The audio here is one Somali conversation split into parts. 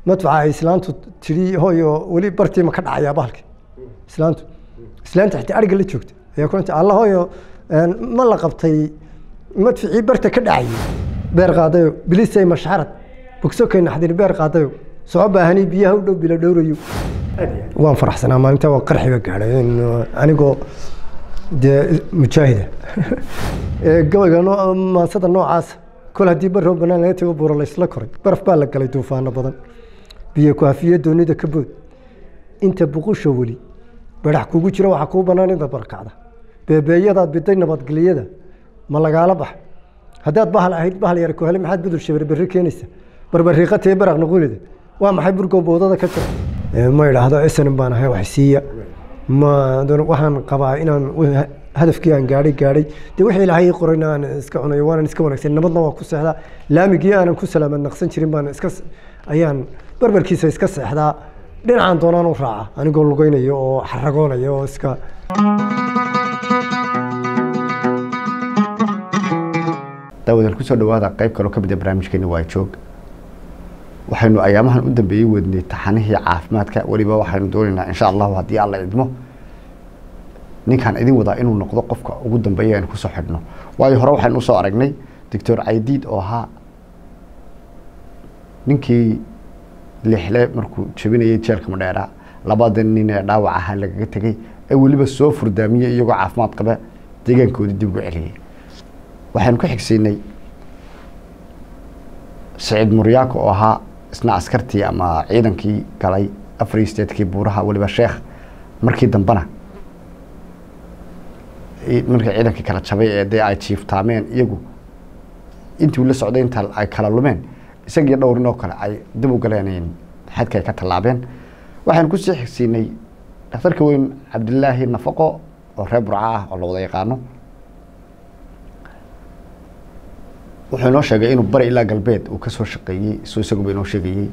madfaca ay islaantu tidhi hooyo weli bartiima ka dhacayaa bahalki islaantu islaanta xitaa ariga la joogta ayaa ku alla hooyo ma la qabtay madficii barta ka dhacayay beer qaadayo bilisay mashxarad bogsokay naxdin beer qaadayo soo baahani biyaha u dhow bila dhowrayo waan faraxsanaa maalinta waa qarxiga gaadhay anigoo dee mujaahida gabayga maansada noocaasa kol haddii baroo banaan laga tago buuro laysla koray baraf baa la galay duufaano badan biyo kuhafiye doonida ka bood inta buqusha weli barax kugu jira waxaa kuu banaan inta barkacda beebeeyadaad biday nabadgelyada ma lagaala bax haddaad bahal ahayd bahal yar kuhele maxaad budul shabar berri keenaysa barbariiqatee baraq nuqulida waa maxay burgow boodada ka jira ma idhaahdo esanin baan ahay wax siiya ma waxaan qabaa inaan hadafkii aan gaadhay gaadhay dee wixii ilaahay qorayna aan iska cunayo waanan iska wanaagsan nabadna waa ku seexdaa laamigii aanan ku salaamad naqsan jirin baan iska ayaan barbarkiisa iska seexdaa dhinacaan doonaan u raaca anigoo lugaynayo oo xaragoonaya oo iska daawadal kusoo dhawaada qayb kaloo ka mid a barnaamijkeeni waa joog waxaynu ayaamahan u dambeeyey wadnay taxanihii caafimaadka weliba waxaynu doonaynaa insha allahu haddii alla idmo ninkaan idin wadaa inuu noqdo qofka ugu dambeeya aynu kusoo xidhno waayo hore waxaynu usoo aragnay doctor caydiid oo ahaa ninkii lixle markuu jabinayay jeelka madheera labada nin ee dhaawac ahaa lagaga tegay ee weliba soo furdaamiyey iyagoo caafimaad qaba deegaankoodii dib ugu celiyey waxaynu ka xigsiinay saciid muryaako oo ahaa isna askartii ama ciidankii galay afar statekii buuraha weliba sheekh markii dambena markii ciidankii kala jabay ee dee ay jiiftaameen iyagu intii la socday inta ay kala lumeen isagii dhowrin oo kale ay dib u galeen xadka ay ka tallaabeen waxaynu kusii xigsiinay dhakhtarka weyn cabdilaahi nafaqo oo reer burca ah oo la wada yaqaano wuxuu inoo sheegay inuu bari ilaa galbeed uu kasoo shaqeeyey soo isaguba inoo sheegayey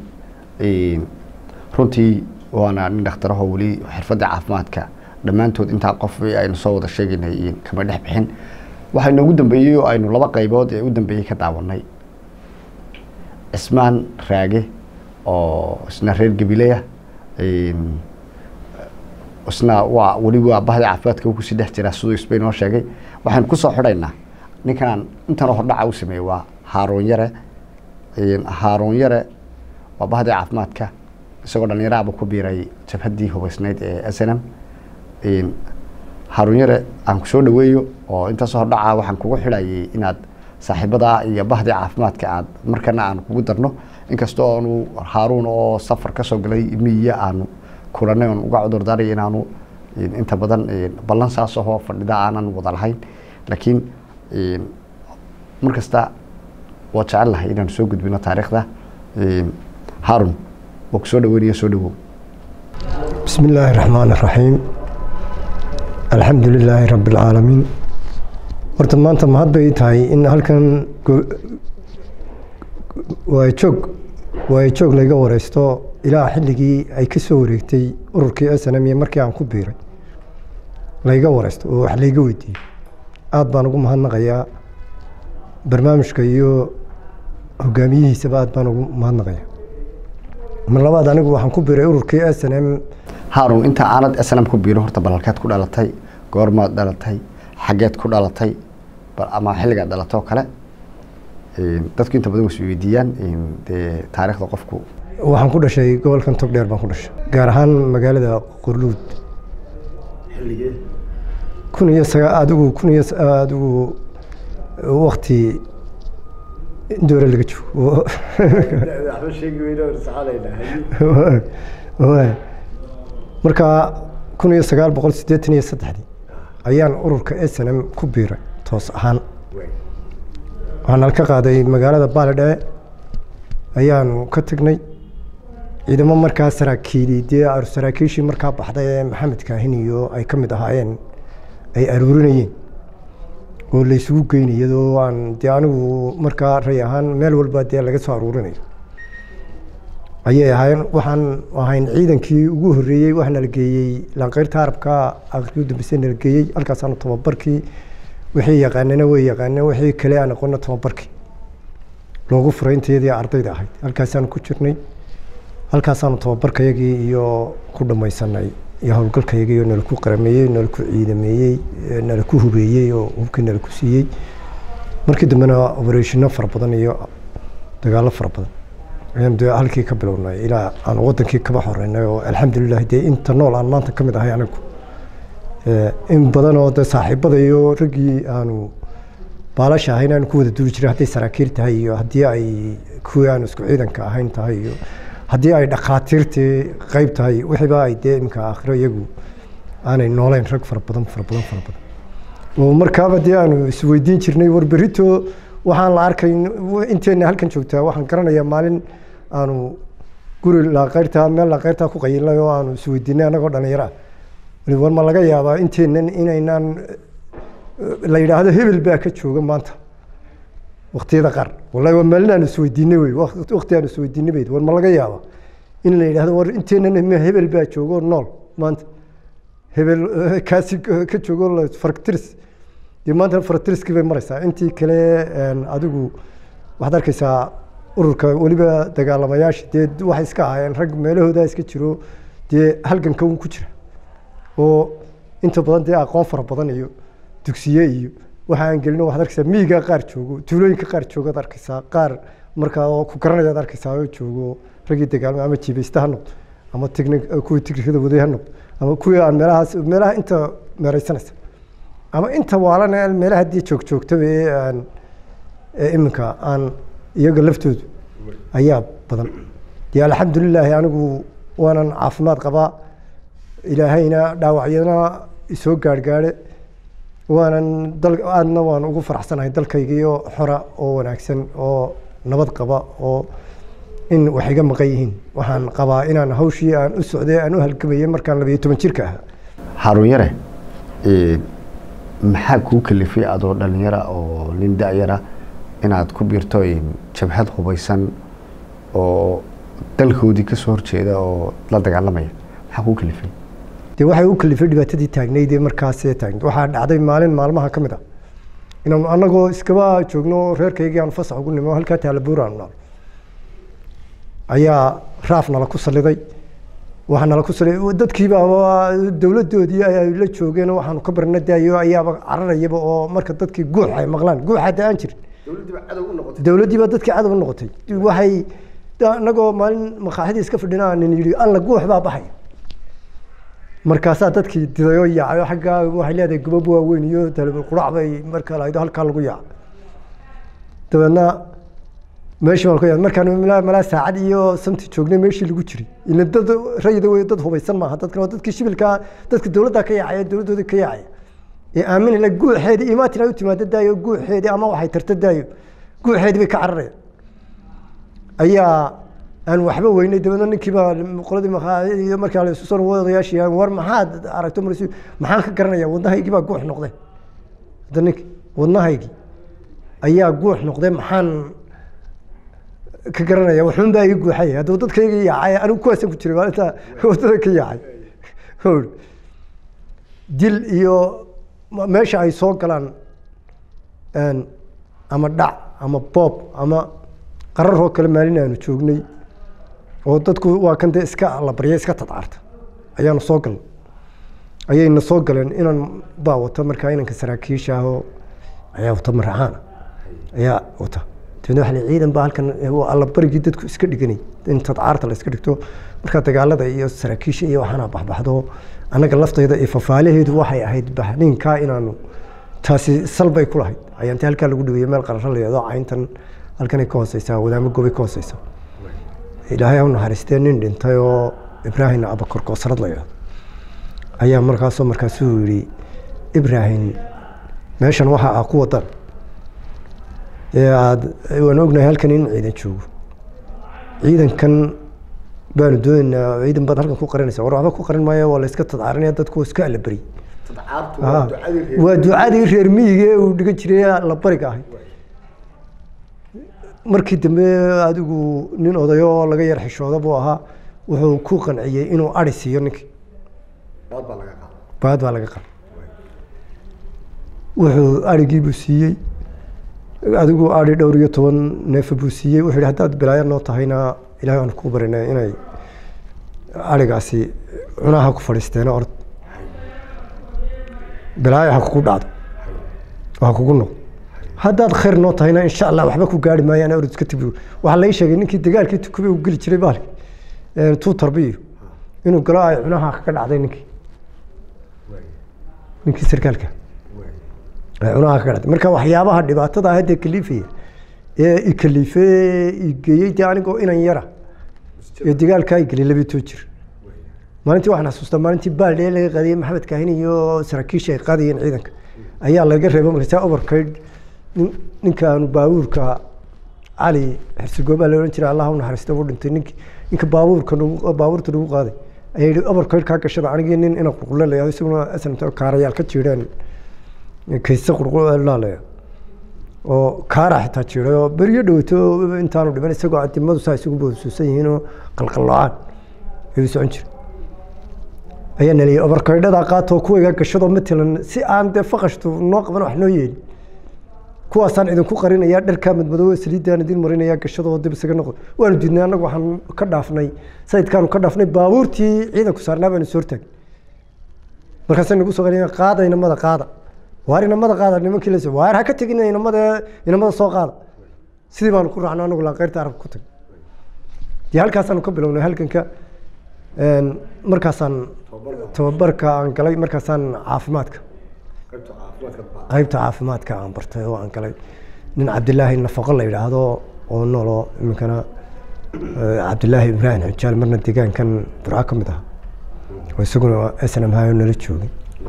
runtii waana nin dhakhtarahoo weli xirfadda caafimaadka dhammaantood intaa qof aynu soo wada sheegaynay kama dhex bixin waxaa inoogu dambeeyey oo aynu laba qaybood ee u dambeeyey ka daawanay cismaan raage oo isna reer gabileya isna waa weli waa bahda caafimaadka u kusii dhex jiraa siduu isba inoo sheegay waxaynu kusoo xidhaynaa ninkan intanoo hordhaca u sameeyey waa haaroon yare haaroon yare waa bahdi caafimaadka isagoo dhalinyaraaba ku biiray jabhaddii hubaysnayd ee s n m haaroon yare aan ku soo dhaweeyo oo intaasoo hordhaca waxaan kugu xidhayay inaad saaxiibadaa iyo bahdi caafimaadka aad markana aan kugu darno inkastoo aanu haaruun oo safar kasoo galay miyiya aanu kulanay oon uga cudur daaray inaanu inta badan ballan saas ahoo fadhida aanan wada lahayn laakiin mar kasta waa jecel lahay inaanu soo gudbino taariikhda harun waa ku soo dhaweynaya soo dhawow bismi illaahi raxmaan raxiim alxamdu lilaahi rabbi alcaalamiin horta maanta mahad bay tahay in halkan waajoog waajoog layga wareysto ilaa xilligii ay ka soo wareegtay ururkii s n m iyo markii aan ku biiray layga wareysto oo wax layga weydiiyey aada baan ugu mahadnaqayaa barnaamijka iyo hogaamiyihiisaba aad baan ugu mahadnaqayaa mar labaad anigu waxaan ku biiray ururkii s n m harun inta aanad s n m ku biiro horta balalkeed ku dhalatay goormaad dhalatay xaggeed ku dhalatay ama xilligaad dhalatay oo kale dadku inta badan was weydiiyaan dee taariikhda qofku waxaan ku dhashay gobolkan togdheer baan ku dhashay gaar ahaan magaalada qorluud kun iyo saga adigu kun iyo adigu wakti doore laga joogo marka kun iyo sagaal boqol siddeetan iyo saddexdii ayaan ururka s n m ku biiray toos ahaan waxaan halka qaaday magaalada baalidhe ayaanu ka tegnay ciidamo markaa saraakiili dee saraakiishii markaa baxday ee maxamed kaahin iyo ay ka mid ahaayeen ay aruurinayeen oo laysugu geynay iyadoo aan dee anigu markaa ray ahaan meel walba dee laga soo aruurinayo ayay ahaayeen waxaan ahayn ciidankii ugu horreeyey wax nala geeyey lanqeyrta arabka aqriu dambeyse nala geeyey halkaasaanu tababarkii wixii yaqaanana way yaqaaneen wixii kale aan aqoona tababarkii loogu furay intayadii ardayda ahayd halkaasaanu ku jirnay halkaasaanu tababarkayagii iyo ku dhamaysanay iyo howlgalkayagii oo nalaku qarameeyey nalaku ciidameeyey nalaku hubeeyey oo hubkii nalaku siiyey markii dambena obereshino fara badan iyo dagaalo fara badan ayaan dee halkii ka bilownay ilaa aan wadankii kaba horeynay oo alxamdulilah dee inta nool aan maanta ka mid ahay anigu in badan oo de saaxiibada iyo raggii aanu baalasha ahayn aanu ku wada duuli jiray hadday saraakiil tahay iyo haddii ay kuwii aanu isku ciidanka ahayn tahay iyo haddii ay dhakhaatiirtii qeyb tahay wixiiba ay dee iminka aakhiro iyagu aanay nooleyn rag fara badan fara badan fara badan oo markaaba dee aanu isweydiin jirnay war berito waxaan la arkay inteena halkan joogtaa waxaan garanayaa maalin aanu guri laaqeyrtaa meel laaqeyrtaa ku qayilnay oo aanu isweydiinay annagoo dhalinyaro ah war ma laga yaabaa inteenan inaynaan la yidhaahdo hebel baa ka jooga maanta waktiyada qaar wallahi waa maalin aan isweydiinay wey wakti aan isweydiinay bayd war ma laga yaaba in la yidhahdo war inteenan hebel baa joogo nool maanta hebel kaasi ka joogo faragtiris dee maanta faragtiriskii bay maraysaa intii kale adigu waxaad arkaysaa ururka weliba dagaalamayaasha dee waxay iska ahaayeen rag meelahooda iska jiro dee halganka un ku jira oo inta badan dee aqoon fara badan iyo dugsiye iyo waxa aan gelino waxaad arkaysaa miyiga qaar joogo tuulooyinka qaar joogaad arkaysaa qaar markaa oo ku garanayaad arkaysaa oo joogo raggii dagaalma ama jibaysta ha noqdo ama tigni kuwii tigrikada waday ha noqdo ama kuwii aan meelahaas meelaha inta meeraysanaysa ama inta waalana meelaha haddii joog joogtaba ee aan iminka aan iyaga laftoodu ayaa badan dee alxamdulilaahi anigu waanan caafimaad qabaa ilaahayna dhaawacyadana isoo gaarhgaadhe waanan dal aadna waan ugu faraxsanahay dalkaygiio xora oo wanaagsan oo nabad qaba oo in wax iga maqan yihiin waxaan qabaa inaan hawshii aan u socday aan u halgamayay markaan labayo toban jirka ahaa haarun yare maxaa kuu kalifay adoo dhalinyara oo nin da-yara inaad ku biirto jabhad hubaysan oo dalkoodii kasoo horjeeda oo la dagaalamaya maxaa kuu kalifay dee waxay u kalifay dhibaatadii taagnayd ee markaasee taagnayd waxaa dhacday maalin maalmaha ka mid ah inaanu annagoo iskaba joogno reerkaygii aanu fasax ugu nimo halkaa taalabuur aanu naal ayaa raaf nala ku saliday waxaa nala ku saliday dadkiiba dowladoodii ay la joogeen waxaanu ka barna daayo ayaaba cararayaba oo marka dadkii guux ay maqlaan guuxa da aan jirin dowladdiiba dadkii cadow u noqotay waxay annagoo maalin makaaxidii iska fadhina nin yidhi alla guux baa baxaya markaasaa dadkii didayoo yaacayo xaggaa waxay leedahay gubab waaweyn iyo qurac bay marka lahaydo halkaa lagu yaaca dabeedna meeshii baan ku yaad markaan malaa saacad iyo santi joognay meeshii lagu jiray ila dad rayida wey dad hubaysan maaha dadkan waa dadkii shibilkaa dadka dowladda ka yaacaya dowladdoodii ka yaacaya ee aaminala guuxeedii imaatin ay u timaado daayo guuxeedii ama waxay tarta daayo guuxeedii bay ka cararayaan ayaa aan waxba weynay dabeedna ninkii baa qoladii iyo markaa la isu soo odayaashii war maxaad aragto mar maxaan ka garanaya wadnahaygii baa guux noqday hadda ninki wadnahaygii ayaa guux noqday maxaan ka garanaya waxuun baa ii guuxay haddaba dadkayga yaacay anigu kuwaasan ku jiray maalinta wadada ka yaacay dil iyo meesha ay soo galaan ama dhac ama boob ama qararoo kale maalin aanu joognay oo dadku waa kan dee iska la barya iska tadcaarta ayaanu soo galnay ayayna soo galeen inan baa wata markaa inanka saraakiisha ahoo ayaa wata maracaana ayaa wata dabeedna waxa la ciidan baa halkan alla barigii dadku iska dhiganay in tadcaarta la iska dhigto markaa dagaalada iyo saraakiisha iyo waxaana baxbaxdo annaga laftayda iyo fafaalaheedu waxay ahayd baxniinkaa inaanu taasi salbay ku lahayd ayaanti halkaa lagu dhigaya meel qararo la yahdo cayntan halkanay ka hooseysaa wadaamo gobay ka hooseysa ilaahay ha u naxariistee nin dhintay oo ibraahim abakor koosarad la yahdo ayaa markaasoo markaasuu yidhi ibraahim meeshan waxa ah ku wadan ee aada waan ognahay halkan in ciidan joogo ciidankan baanu doonaynaa ciidan baad halkan ku qarinaysa war waxba ku qarin maayo waa la iska tadcaarinaya dadku iska allaberi waa ducadii reer miyiga ee uu dhigan jiray la bariga ahay markii dambe adigu nin odayo oo laga yar xishooda buu ahaa wuxuu ku qanciyey inuu ari siiyo ninkii baad baa laga qaba wuxuu arigii buu siiyey adigu ari dhowr iyo toban neefa buu siiyey wuxuu yihi haddaad bilaayo noo tahayna ilahay aan ku barinay inay arigaasi cunaha ku fadhiisteena orod balaayo ha kugu dhacdo oo ha kugu noqdo haddaad khayr noo tahayna insha allah waxba ku gaari maayaan orod iska tibi waxaa lai sheegay ninkii dagaalkii tukube uu geli jiray baalki tuu tarbiyo inuu galo ay cunaha kaga dhacday ninkii ninkii sarkaalka ay cunaha kaga dhacday marka waxyaabaha dhibaatada ah hadda kaliifaya ee ikaliifee igeeyey dee anigoo inan yara ee dagaalkaa igeli labitoo jir maalintii waxaan xasuustaa maalintii baaldhee laga qaadiyey maxamed kaahin iyo saraakiisha ay qaadayeen ciidanka ayaa laga reebo markaasaa overkayd ninkaanu baabuurka cali xirsigoobaa la odhan jiray allah u naxariista u dhintay nink ninka baabuurka nagu baabuurta nagu qaaday ayaa yidhi overkayd kaa gashada anigii nin ina qurqule la yahdo isaguna asnta kaarayaal ka jiidheen kayse qurqulaalaya oo kaara xitaa jiiday oo beryo dhowto intaanu dhiman isagoo adimadu saa isugu boodsuusan yihiin oo qalqallocaan ayuu socon jiray ayaa naliyay obarkaydhadaa qaatoo kuwayga gashadoo matalan si aan dee faqashtu noo qaban wax noo yeelin kuwaasaan idinku qarinayaa dharkaa madmadoobe saliiddaan idin marinayaa gashadoo dib isaga noqdo waanu diidnay annagu waxaan ka dhaafnay sayidkaanu ka dhaafnay baabuurtii ciidanku saarnaa baanu soo hortaagay markaasay nagu soo qarinayaa qaada inamada qaada waar inamada qaada nimankii la waar ha ka tegin inamada inamada soo qaada sidii baanu ku raacno anagu laaqeyrta arabka ku tag dee halkaasaanu ka bilownay halganka markaasaan tababarka aan galay markaasaan caafimaadka qaybta caafimaadka aan bartay oo aan galay nin cabdilaahi nafaqo la yidhaahdo oo nooloo iminkana cabdilaahi ibraahim xujaal marna deegaankan burco ka mid ah oo isaguna snm hayo nala joogay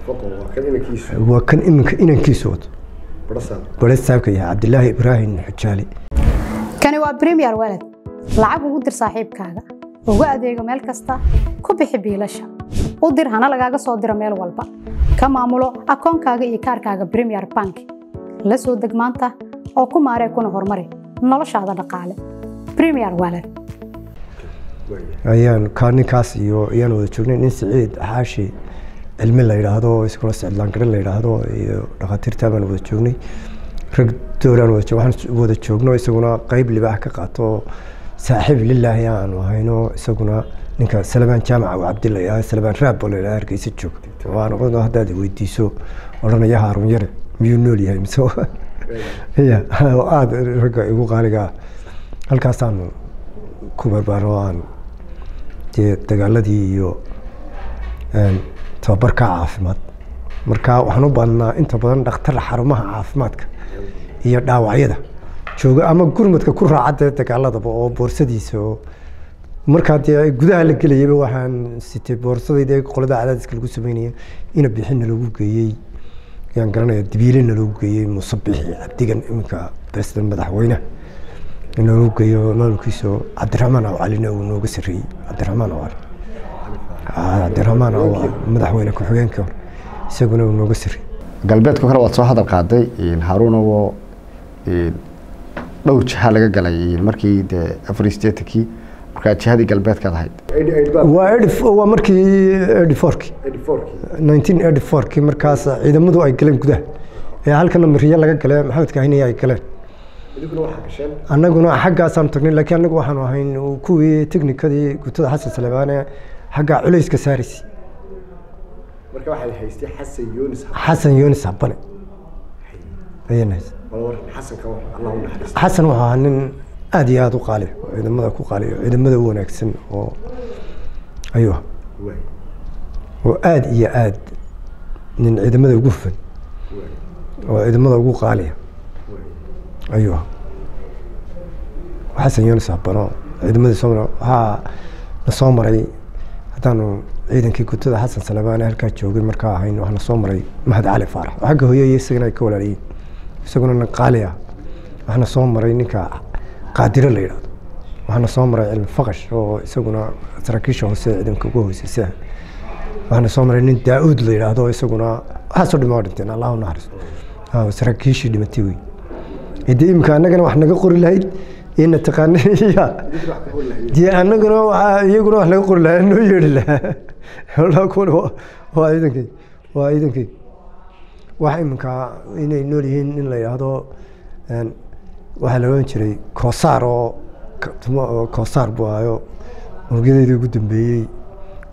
waa kan iminka inankiisu wato bare saabka yahay cabdilaahi ibraahim xujaali kani waa premier walad lacag ugu dir saaxiibkaaga ugu adeego meel kasta ku bixi biilasha u dir hana lagaaga soo diro meel walba ka maamulo akoonkaaga iyo kaarkaaga premier bank la soo deg maanta oo ku maaree kuna horumari noloshaada dhaqaale premier walad ayaan kaa ninkaas iyo ayaan wada joognay nin siciid xaashi cilmi la yidhaahdo isaguna sicdlaangare la yidhaahdo iyo dhakhaatiirtaa baan wada joognay rag dooraan wada joog waxaan wada joogno isaguna qeyb libaax ka qaato saaxiib lilaahi aanu ahayno isaguna ninka salabaan jaamaca uu cabdi la yidhahdo salabaan raab oo la yidhahdo hargeysa joog waa noqon haddaad weydiiso odhanaya haarun yare miyuu nool yahay mise ya aada ragga igu qaaliga ah halkaasaanu ku barbaaro aan dee dagaaladii iyo tababarka caafimaad marka waxaan u baadnaa inta badan dhakhtar xarumaha caafimaadka iyo dhaawacyada jooga ama gurmadka ku raaca dee dagaaladaba oo boorsadiisa oo markaa dee gudaha la gelayaba waxaan sitay boorsadayda qolada cadaadiska lagu sameynaya ina bixina lagu geeyey yaan garanaya dibiilena lagu geeyey musabixi cabdigan iminka president madaxweyne in lagu geeyo maamulkiisa cabdiraxmaan aw calina uu nooga sarreeyey cabdiraxmaan aw cali cabdiraxmaan aw madaxweyne ku-xigeenkii hore isaguna uu nooga sarreeyey galbeedka kale waad soo hadal qaaday haruun oo dhowr jiha laga galay markii dee afar sideetankii markaa jihadii galbeedkaad ahayd waa waa markii eighty fourki nineteen eighty fourki markaas ciidamadu ay galeen gudaha ee halkana mariye laga gale maxamed kaahiniya ay galeen annaguna xaggaasaan tagnay laakiin annagu waxaanu ahayn kuwii teknikadii gutada xasan salebaane xagga culayska saaraysa xasan yunis habane ayaan haystay xasan wuxuu ahaa nin aada iyo aada u qaaliyo ciidamada ku qaaliyo ciidamada u wanaagsan oo ayuu ahaa oo aada iyo aada nin ciidamada ugu hufan oo ciidamada ugu qaaliya ayuu ahaa xasan yunis habano ciidamadii soo mara waxaa na soo maray haddaanu ciidankii gutada xasan salabaane halkaa joogay markaa ahayn waxaa na soo maray mahad cali faarax oo xagga hooye iyo isagana ay ka walaaliyeen isaguna nin qaali ah waxaana soo maray ninka qaadiro la yidhahdo waxaana soo maray cilmi faqash oo isaguna saraakiisha hoose ciidanka ugu hooseysa waxaana soo maray nin daa-uud la yidhaahdo isaguna waxaasoo dhima waa dhinteen allahu naxariisto saraakiishii dhimatay wey dee imika annagana wax naga qori lahayd ina taqaana ya dee annaguna waa iyaguna wax naga qori lahaa noo yeedhi lahaa kuwana waa ciidankay waa ciidankay wax iminka inay nool yihiin in la yidhaahdo waxaa la odhan jiray koosaar oo koosaar buu ahayo unugyadaydii ugu dambeeyey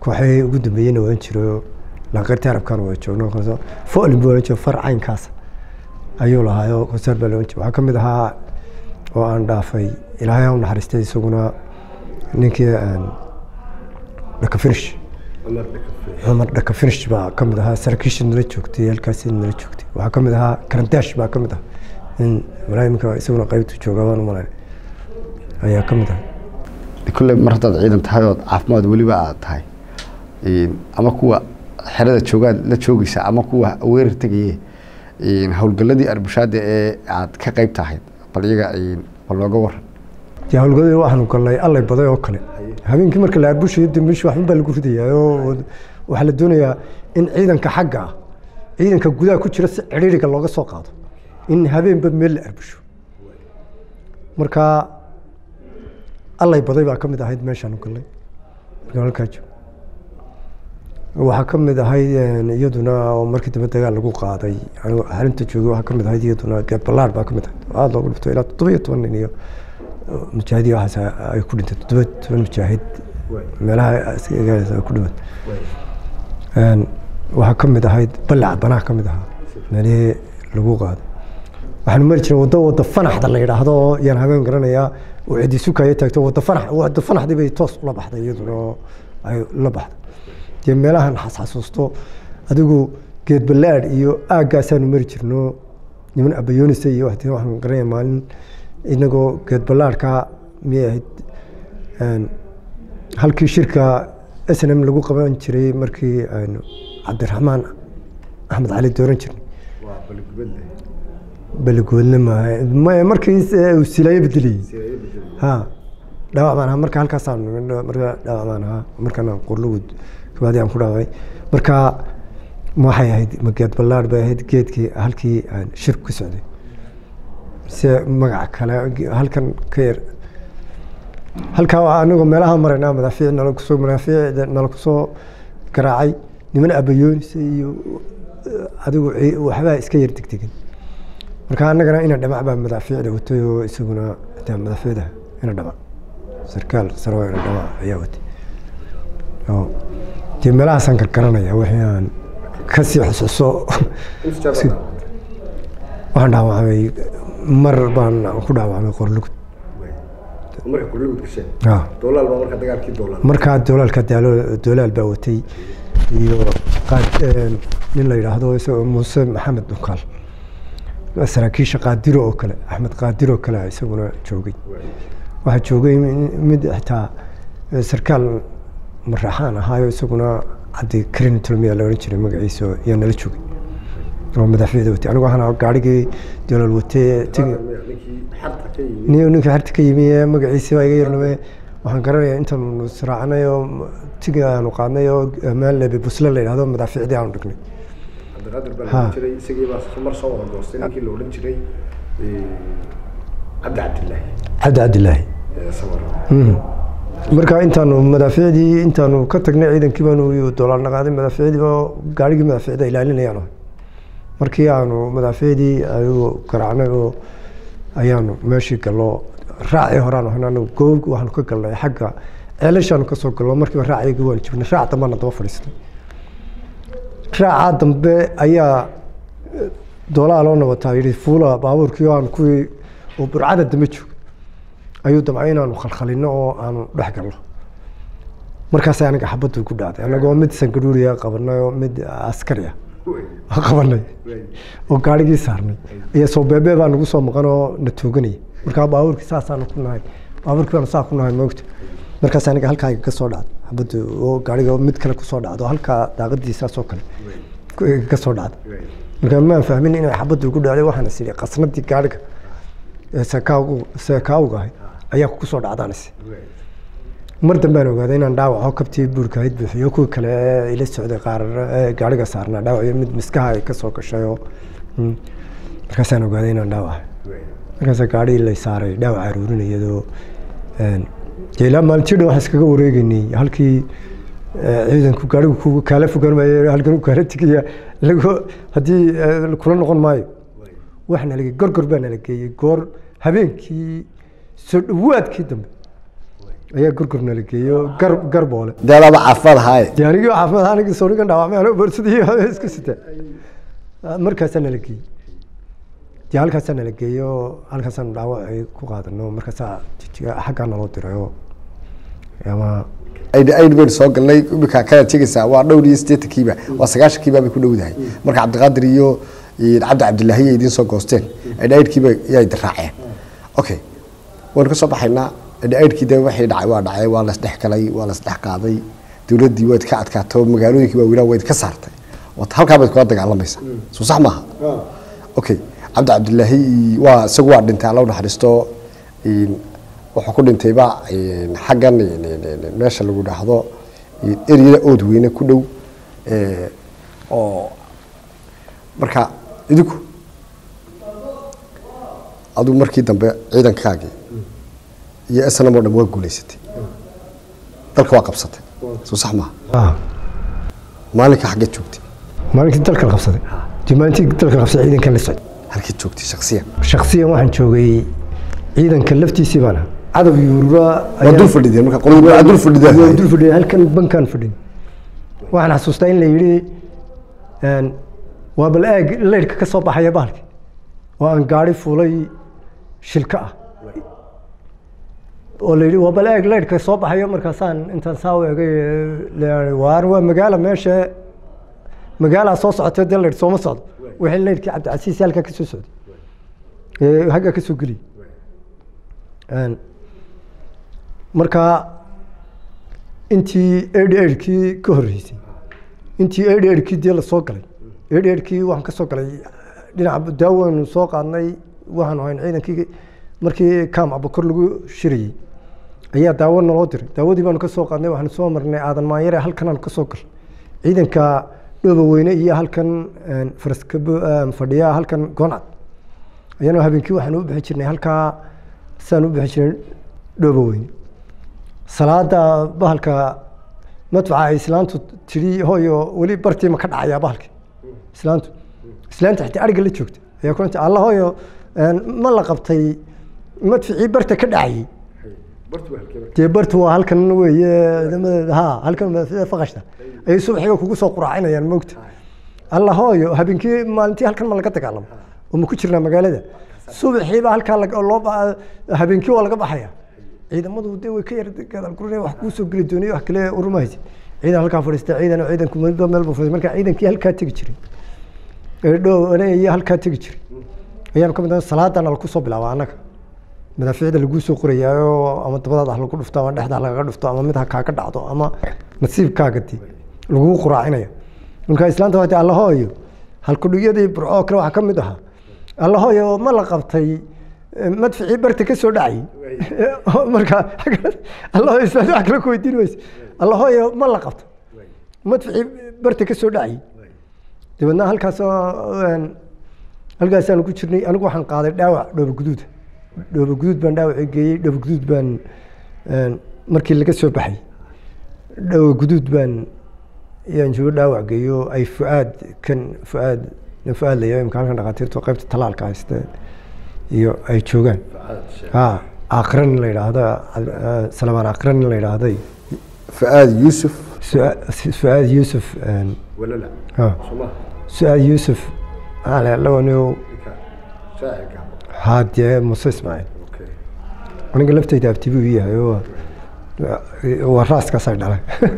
kooxihii ugu dambeeyeyna waan jiro lanqeyrta arabkana waa joogno folin buu ohan jiro far caynkaas ayuu lahaayoo konseer baa lohan jiro waxaa ka mid ahaa oo aan dhaafay ilaahay ha u naxariistay isaguna ninkii dhaka finish cumar dhaka finish baa ka mid ahaa saraakiisha nala joogtay halkaasi nala joogtay waxaa ka mid ahaa karandash baa ka mid ah in walaa iminka isaguna qaybtu jooga baan u malayn ayaa ka mid ah kulle mar haddaad ciidan tahay ood caafimaad weliba aad tahay ama kuwa xerada joogaad la joogeysa ama kuwa weerar tegaye howlgaladii arbushaada ee aad ka qeyb tahay bal iyaga bal nooga waran dee howlgadii waxaanu galnay allay baday oo kale habeenkii marka la arbushayo dambiish waxba baa lagu ridayaa oo waxaa la doonayaa in ciidanka xagga ah ciidanka gudaha ku jira si cidhiiriga looga soo qaado in habeenba meel la arbusho marka allay baday baa ka mid ahayd meeshaanu galnay marka halkaa joogo waxaa ka mid ahayd iyaduna oo markii dambe dagaal lagu qaaday anigu xalinta joogay waxaa ka mid ahayd iyaduna geed ballaar baa ka mid ahayd oo aada loogu dhifto ilaa toddoba iyo toban nin iyo mujaahidiin waxaas ay ku dhintay toddoba toban mujaahid meelaha ay ku dhimat waxaa ka mid ahayd ballac banaha ka mid ahaa meelihii lagu qaaday waxaanu mari jiray waddo wadda fanaxda la yidhaahdo oo yaan habeen garanayaa oo cidi sukaya taagto wadda fanax wadda fanaxdii bay toos ula baxday iyaduna oo ay la baxday dee meelahan xasxasuusto adigu geed ballaadh iyo aaggaasaanu mari jirno niman abayoonisa iyo waxti waxaan garanaya maalin inagoo geed ballaadhka miyay ahayd halkii shirka s n m lagu qaban jiray markii aynu cabdiraxmaan axmed cali dooran jirnay beligubadle maaha maya markii uu silaayo bedeliyey ha dhaawac baan ahaa marka halkaasaan marka dhaawac baan ahaa markaan qorlugud kabaadi aan ku dhaawacay marka waxay ahayd ma geed ballaadh bay ahayd geedkii halkii aan shirku ka socday se magaca kale halkan ka yar halkaa anigoo meelaha maraynaa madaafiic nala kusoo madaafiic nala kusoo garaacay niman abayoonisa iyo adigu waxbaa iska yar degdegan marka annagana ina dhamac baa madaafiicda watay oo isaguna xitaa madaafiicda ina dhamac sarkaal saro ina dhamac ayaa watay oo dee meelahaasaan gargaranaya wixii aan kasii xusuuso waxaan dhaawacmay mar baan ku dhaawacmay qorlugud markaa doolaalka doolaal baa watay iyo nin la yidhaahdo isagoo muuse maxamed dhukaal saraakiisha qaadiro oo kale axmed qaadiro kale isaguna joogay waxaa joogay mid xitaa sarkaal maraxaan ahaayo isaguna cabdi karin tulmiya la odhan jiray magaciisa yaa nala joogay oo madaafiicda watay anigu waxaan gaarigii doolaal watay ninkii xarta ka yimi ee magaciisa baa iga yarname waxaan garanayaa intaanu israacnay oo tigi aanu qaadnay oo meel lebe busle la yidhahdo madaafiicdii aanu dhignay cabdi cabdilaahi marka intaanu madaafiicdii intaanu ka tagnay ciidankii baanu doolaal naqaaday madaafiicdii oo gaarigii madaafiicda ilaalinayaan markii aanu madaafiicdii ayuu garaacnay oo ayaanu meeshii gallo raacii horaan ahna anagu goob waxaanu ka galnay xagga ceelashaanu kasoo gallo markiiba raaciyagii waanu jibnay raac dambaana daba fadhiistay raacaa dambe ayaa doolaa loo nabataa yidhi fuula baabuurkii oo aan kuwii oo burcada dambe joog ayuu damcay inaanu khalkhalino oo aanu dhex galno markaas aniga xabaddu ku dhacday anagoo mid sangaruuriya qabanay oo mid askari ah qabanay oo gaarigii saarnay iyo soo beebee baa nagu soo maqan oo na tooganaya markaa baabuurkii saasaanu ku nahay baabuurkii baanu saa ku nahay moogta markaas aniga halkaaga ka soo dhacday xabaddu oo gaariga mid kale kusoo dhacdo halkaa daaqadii saasoo kale ka soo dhacday markaa maan fahmin inay xabaddu ku dhacday waxaan is idhi qasnadii gaariga seekaagu seekaawga ahay ayaa kusoo dhacdaanis mar dambaan ogaaday inaan dhaawaco kabtii buurka ahayd buuxiyo kuwii kale ee ila socday qaar gaariga saarnaa dhaawaciyo mid miskaha ay kasoo gashay oo markaasaan ogaaday inaan dhaawaca markaasa gaarigii lay saaray dhaawac aruurinayadoo dee ilaa maalintii dhan waxaan iskaga wareegeynay halkii ciidanku gaarigu ku kaala fogaan maayo halkan u kaala tegaya lagu haddii kula noqon maayo wax nala gorgor baa nala geeyey goor habeenkii soo dhawaadkii dambe ayaa gurgur nala geeyo gar garboole dee adaaba caafimaad ahaaye dee anigii caafimaad ahaan anigii soonigan dhaawacmay anoo borsadii isku sita markaasaa nala geeyey dee halkaasaa nala geeyo halkaasaanu dhaawacay ku qaadano markaasaa jijiga xaggaa naloo dirayo ama aid aid baynu soo galnay imika kana tegeysaa waa dhowr iyo siddeetankiiba waa sagaashankiiba bay ku dhowdahay marka cabdiqaadir iyo iyo cabdi cabdilaahi ay idiin soo goosteen aid aidkiiba yay diraaceen okay waynu ka soo baxaynaa aid aidkii de waxay dhacay waa dhacay waa lasdhex galay waa lasdhex qaaday dowladdii waad ka adkaato magaalooyinkii waaweynaa wayd ka saartay Waad- halkaa bayd kula dagaalamaysaa soo sax maaha okay cabdi cabdilaahi waa isagu waa dhintay alla u naxariisto een, wuxuu ku dhintayba een, xaggan een, een, een, meesha lagu dhaahdo een, eryada ood weyne ku dhow ee, oo marka idinku adigu markii dambe ciidankaagii iyo snm oo dhan waa guulaysatay dalka waa qabsatay soo sax maaha ah maalinka xaggeed joogtay maalinkii dalka la qabsaday dee maalintii dalka la qabsaday ciidankan la socday halkeed joogtay shaksiyan shaksiyan waxaan joogay ciidanka laftiisii baan ahaa cadow yuurura waa dul fadhideen marka qoladu waa dul fadhideen waa dul fadhiyay halkan bankaan fadhin waxaan xasuustaa in la yidhi een, waa bal eeg leydhka ka soo baxaya bahalki oo aan gaari fuulay shilka ah oo la yidhi waa bal eeg leydhka soo baxayo markaasaan intaan saa u egay leeyahay, waar waa magaala meesha magaalaa soo socotay dee leydh sooma socdo wixii leydhkii cabdicasiis halkaa ka soo socday ee haggaa ka soo geliyay Een, marka intii eighty eightkii ka horreysay intii eighty eightkii dee la soo galay eighty eightkii waxaan ka soo galay dhinaca daawaynu soo qaadnay waxaanu hayn ciidankii markii kaam abakor lagu shirayey ayaa daawo naloo diray daawadii baanu ka soo qaadnay waxaanu soo marnay aadan maanyare halkanaanu ka soo galay ciidanka dhooba weyne iyo halkan een, faraska fadhiya halkan gooncad ayaanu habeenkii waxaan u bixi jirnay halkaa saan u bixi jirnay dhooba weyne salaada bahalka madfaca ay islaantu tidhi hooyo weli bartiima ka dhacayaa bahalki islaantu islaanta xitaa ariga la joogta ayaa kulanta alla hooyo een, ma la qabtay madficii barta ka dhacayay dee bartu waa halkan weeye ciidamadeeda ha halkan madficida faqashta ayay subaxiga kugu soo quraacinayaan moogta alla hooyo habeenkii maalintii halkan ma laga dagaalamo oo ma ku jirnaa magaalada subaxiiba halkaa lag- loo ba- habeenkii waa laga baxaya ciidamadu de way ka yar gadaal gurinaya wax kuu soo geli doonay wax kale uruma haysid ciidan halkaa fadhiista ciidan ciidanku midba meel buu fadhiistay marka ciidankii halkaa tegi jiray ee dhow ane iyo halkaa tegi jiray ayaanu ka mid ahay salaadana lagu soo bilaaba annaga madaafiicda laguu soo qorayaayo ama dabadaada ha lagu dhufto ama dhexda ha lagaga dhufto ama mid ha kaaga dhacdo ama nasiibkaaga di laguu quraacinaya marka islaanta waati allahooyo halkudhigyadii burco kale waxaa ka mid ahaa allahooyo ma la qabtay eh, madficii barta ka soo dhacay marka allahooyo islaanta wax kale ku weydiin weyse allahooyo ma la qabtay madficii barta ka soo dhacay dabeedna halkaasoo een, halkaasaanu ku jirnay anigu waxaan qaaday dhaawac dhooba guduuda dhooba guduud baan dhaawacii geeyey dhooba guduud baan een, markii laga soo baxay dhooba guduud baan yaan joogo dhaawac geeyo ay fuaad kan fuaad nin fuaad la yahay imka halkan dhakhaatiirtu qaybta talaalka hayste iyo ay joogaan ha akran la yidhaahdo eh, salamaan akran la yidhaahday fuaad yuusuf fuaad yuusuf een, ha su-aad yuusuf lawaniyo ha dee muse ismaaciil aniga laftayda abtibu ii yahay oo waa raaskaasay dhalay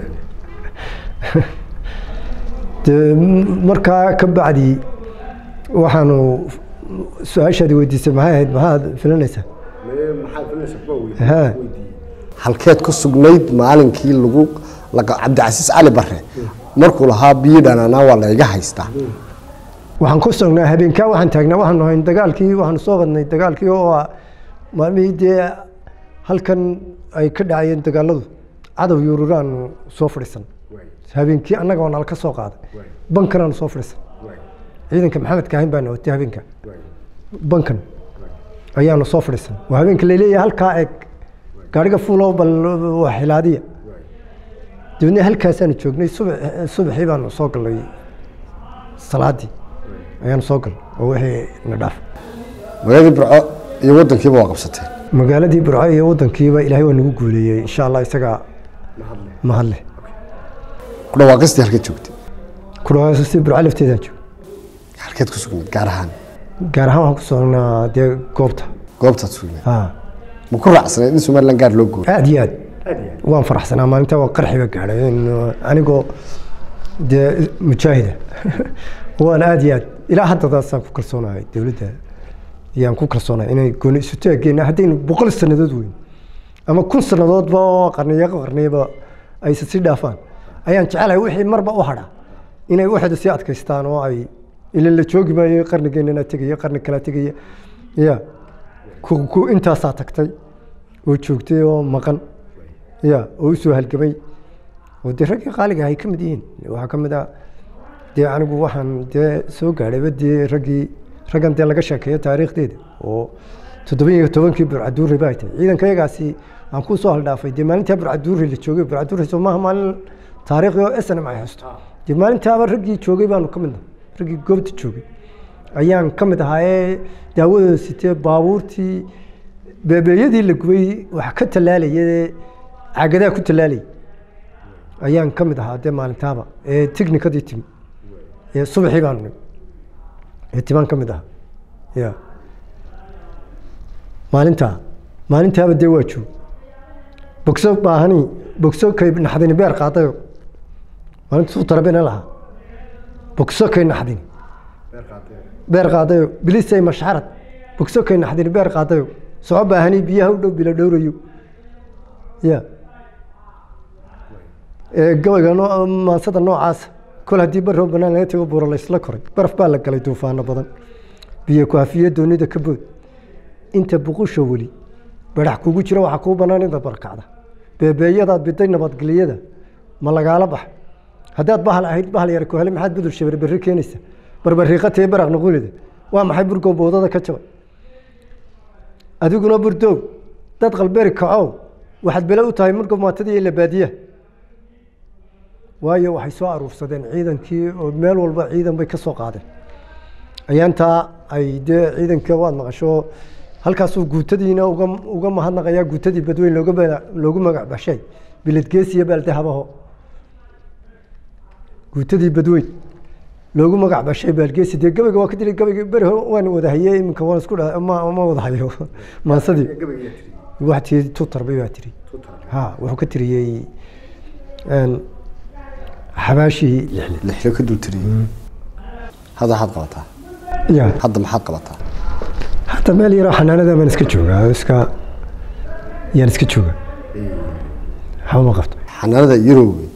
dee markaa ka bacdi waxaanu su-aashaadi weydiisay maxay ahayd maxaad filanaysaa ha halkeed ku sugnayd maalinkii lagu laga- cabdicasiis cali bare markuu lahaa biyo dhanaanaa waa layga haystaa waxaan ku sugnaa habeenkaa waxaan taagnaa waxaanu hayn dagaalkii waxaanu soo qadnay dagaalkii oo ah maalmihii dee halkan ay ka dhacayeen dagaaladu cadow yuururaanu soo fadhiisan habeenkii annaga waa nala ka soo qaaday bankanaanu soo fadhiisan ciidanka maxamed kaahin baana watay habeenka bankan ayaanu soo fadhiisan waa habeenka laleeyahay halkaa eeg gaariga fuulow bal waa xilaadiya dabeedna halkaasaanu joognay subax subaxii baanu soo galnay salaadii ayaanu soo galnay oo wixii na dhaaf magaaladii burco iyo wadankiiba waa qabsateen magaaladii burco iyo wadankiiba ilaahay waa nagu guuleeyey insha allah isagaa mahadle ku dhawaaqistii halkeed joogtay ku dhawaaqistii burco lafteedaan joogo halkeed ku sugnayd gaar ahaan gaar ahaan waxaan ku soconaa dee goobta goobtaad sugnayd ha ma ku raacsanayd in somaliland gaar loo gooyo aad iyo aad waan faraxsanaa maalinta waa qarxiga gaadhay in, anigoo dee mujaahida waan aad iyo aad ilaa haddadaasaan ku kalsoonahay dowladda yaan ku kalsoonahay inay gooni isu taaggeena haddaynu boqol sannadood weyn ama kun sannadoodba oo qarniyo qarniyaba aysa si dhaafaan ayaan jecelahay wixii marba u hadha inay waxda sii adkaystaan oo ay ila la joogi maayo qarnigeennana tegaya qarni kala tegaya ya ku ku intaasaa tagtay oo joogtay oo maqan ya oo u soo halgamay oo dee raggii qaaliga ay ka mid yihiin waxaa ka mid ah dee anigu waxaan dee soo gaadhayba dee raggii raggan dee laga sheekeeyo taariikhdeeda oo toddoba iyo tobankii burcaduuri ba ay tahay ciidanka yagaasi aan ku soo haldhaafay dee maalintaa burcaduuri la joogay burcaduuri soo maaha maalin taariikhi oo snm ay haysto dee maalintaaba raggii joogay baanu ka mid nahay raggii goobta joogay ayaan ka mid ahaa ee daawadooda sitee baabuurtii beebeeyadii la gubay wax ka tallaalayay caagadaha ku tallaalayay ayaan ka mid ahaa dee maalintaaba ee technikadii timi ee subaxii baanu nimi ee timaan ka mid ahaa ya maalintaa maalintaaba dee waa joog bogso baahani bogso kay naxdini beer qaadayo maalinta suu tarabina lahaa bogso kay naxdini beer qaadayo bilisay mashxarad bogso kay naxdini beer qaadayo soco baahani biyaha u dhow bila dhowrayo ya ee gabayga noo- maansada noocaasa kol haddii barrow banaan laga tago buuro laysla koray baraf baa la galay duufaano badan biyo kuhafiye doonida ka bood inta buqusha weli barax kugu jira waxaa kuu bannaan inta barkacda beebeeyadaad biday nabadgelyada ma lagaala bax haddaad bahal ahayd bahal yar ku hele maxaad budur shabar berri keenaysa barbariiqatee baraq nuqulida waa maxay burgow boodada ka jabay adiguna burdoog dad qalberi kacow waxaad bele u tahay murgow maatadii ila baadiyaha waayo waxay soo aruursadeen ciidankii oo meel walba ciidan bay ka soo qaadeen ayaantaa ay dee ciidanka waad maqasho halkaasuu guutadiina uga uga mahadnaqayaa guutadii badweyn looga ba- loogu magac bashay biladgeesiya baaldahabaho guutadii badweyn loogu magac bashay baalgeesi dee gabayga waa ka dilay gabayga beri hore waan wada hayey iminka waan isku dha ma ma wada hayo maansadii wax tii tutarbay baa tiri ha wuxuu ka tiriyey een, xabaashii lixle lixlo ka dul tiriyey hadda waxaad qabataa ya hadda maxaad qabataa hadda meel yaroo xanaanada baan iska joogaa iska yaan iska joogaa waxba ma qabto xanaanada yarowey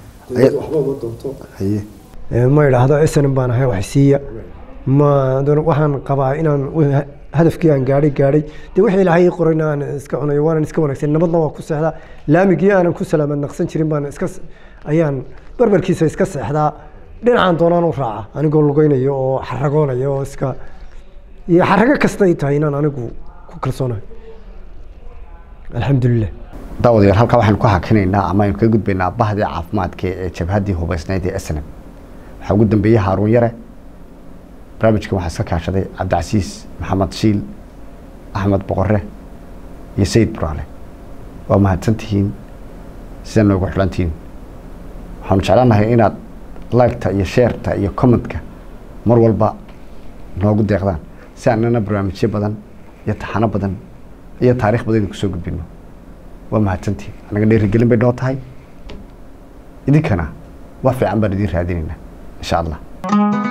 haye Ee, ma idhaahdo snm baan ahay wax siiya ma doon- waxaan qabaa inaan wi- hadafkii aan gaadhay gaadhay dee wixii ilaahay ii qorayna aan iska cunayo waanan iska wanaagsan nabadna waa ku seexdaa laamigii aanan ku salaamad naqsan jirin baan iska s- ayaan barbarkiisa iska seexdaa dhinacaan doonaan u raaca anigoo lugeynayo oo xaragoonaya oo iska iyo xarago kasta ay tahay inaan anigu ku kalsoonahay alxamdulilah daawadayaal halkaa waxaynu ku hakinaynaa ama aynu ka gudbaynaa bahdii caafimaadka ee jabhaddii hubaysnayd ee snm waxaa ugu dambeeyey haaruun yare barnaamijkan waxaa iska kaashaday cabdicasiis maxamed shiil axmed boqore iyo sayid buraale waa mahadsantihiin sida noogu xidhantihiin waxaanu jeclaanahay inaad liketa iyo sheerta iyo commentka mar walba noogu deeqdaan si annana barnaamijyo badan iyo taxano badan iyo taariikh badan idinku soo gudbino waa mahadsantihiin anaga dhiirigelin bay noo tahay idinkana wax fiican baan idiin raadinaynaa insha allah